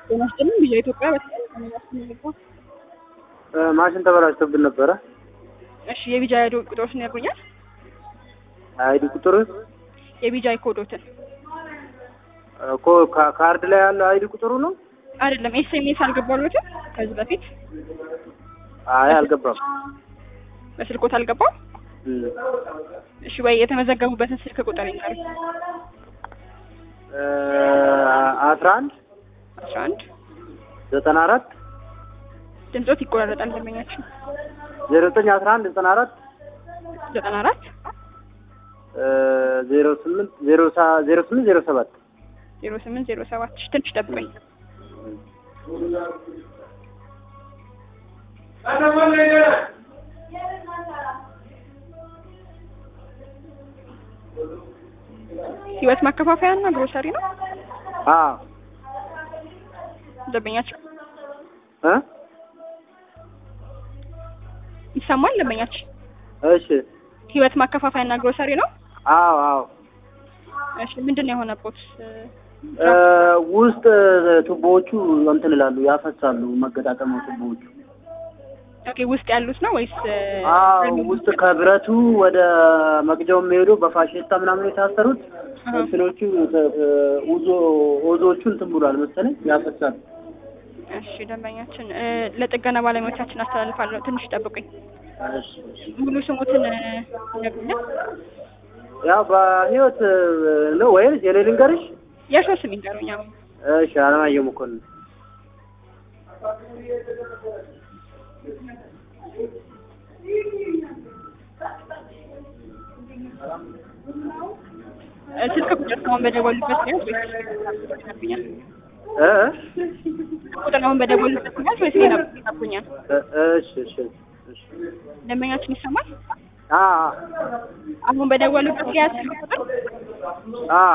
ጤና ይስጥልኝ ቪዥን ኢትዮጵያ በተለይ ማሽን ተበላሽቶብን ነበረ። እሺ የቪጃ አይዲ ቁጥሮችን ያገኛል? አይዲ ቁጥር የቪጃ ኮዶትን እኮ ካ- ካርድ ላይ ያለው አይዲ ቁጥሩ ነው። አይደለም ኤስኤምኤስ አልገባሎትም ከዚህ በፊት አይ አልገባም። በስልኮት አልገባም። እም። እሺ ወይ የተመዘገቡበትን ስልክ ቁጥር ይንገሩ። እ አስራ አንድ አስራ አንድ ዘጠና አራት ድምጾት ይቆራረጣል። ደንበኛችን ዜሮ ዘጠኝ አስራ አንድ ዘጠና አራት ዘጠና አራት ዜሮ ስምንት ዜሮ ሳ- ዜሮ ስምንት ዜሮ ሰባት ዜሮ ስምንት ዜሮ ሰባት እሺ ትንሽ ጠብቀኝ። ህይወት ማከፋፈያ እና ግሮሰሪ ነው አ ደንበኛችን እ ይሰማል። ደንበኛችን እሺ ህይወት ማከፋፈያ እና ግሮሰሪ ነው። አዎ አዎ እሺ ምንድን ነው የሆነቦት? እ ውስጥ ቱቦዎቹ እንትን ይላሉ ያፈሳሉ። መገጣጠሚያ ቱቦዎቹ ኦኬ ውስጥ ያሉት ነው ወይስ አዎ ውስጥ ከብረቱ ወደ መቅጃው የሚሄዱ በፋሽስታ ምናምን የታሰሩት አሃ። እንትኖቹ ተ- ተ- ኡዞ ኦዞቹ እንትን ብሏል መሰለኝ ያፈሳል። እሺ ደንበኛችን እ ለጥገና ባለሙያዎቻችን አስተላልፋለሁ። ትንሽ ጠብቁኝ። እሺ፣ እሺ። ሙሉ ስሙትን እ ይነግሩኛል? ያው በህይወት ነው ወይስ የኔ ልንገርሽ? የእርስዎ ስም ይንገሩኝ። አሁን እሺ አለማየሁ መኮንን እ ስልክ ቁጥር አሁን በደወሉበት ነው ወይስ ይነግሩኛል? እ ቁጥር አሁን በደወሉበት ነው ወይስ ሌላ ቁጥር ይነግሩኛል? እ- እሺ እሺ እሺ ደንበኛችን ይሰማል? አ አሁን በደወሉበት ያ ስልክ ቁጥር አ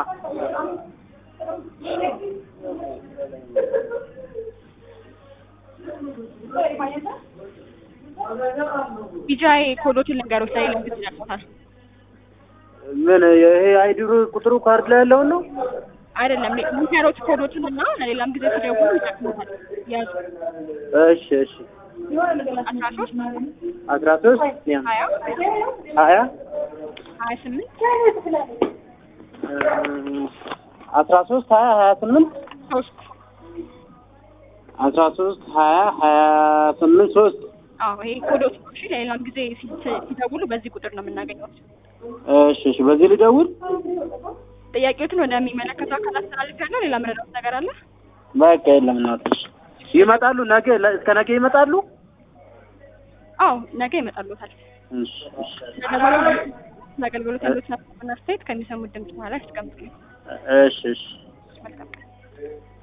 ቢጃይ ኮዶችን ልንገሮች ላይ ልንግት ይነግሮታል። ምን ይሄ አይዲ ቁጥሩ ካርድ ላይ ያለውን ነው? አይደለም ሚካሮት ኮዶችን እና ለሌላም ጊዜ ሲደውሉ ይጠቅሙታል። ያዙ እሺ እሺ አስራ ሶስት አስራ ሶስት ሀያ ሀያ ሀያ ስምንት አስራ ሶስት ሀያ ሀያ ስምንት ሶስት አስራ ሶስት ሀያ ሀያ ስምንት ሶስት አዎ ይሄ ኮዶች ነው። እሺ ለሌላም ጊዜ ሲ- ሲደውሉ በዚህ ቁጥር ነው የምናገኘው። እሺ እሺ በዚህ ልደውል ጥያቄዎትን ወደሚመለከተው አካል አስተላልፊያለሁ። ሌላ ምረዳት ነገር አለ? በቃ የለም እናትሽ ይመጣሉ ነገ ለ- እስከ ነገ ይመጣሉ አዎ ነገ ይመጣሉታል። እሺ እሺ ለአገልግሎት ያሉት አስተያየት ከሚሰሙት ድምጽ በኋላ ያስቀምጡልኝ። እሺ እሺ መልካም ቀን።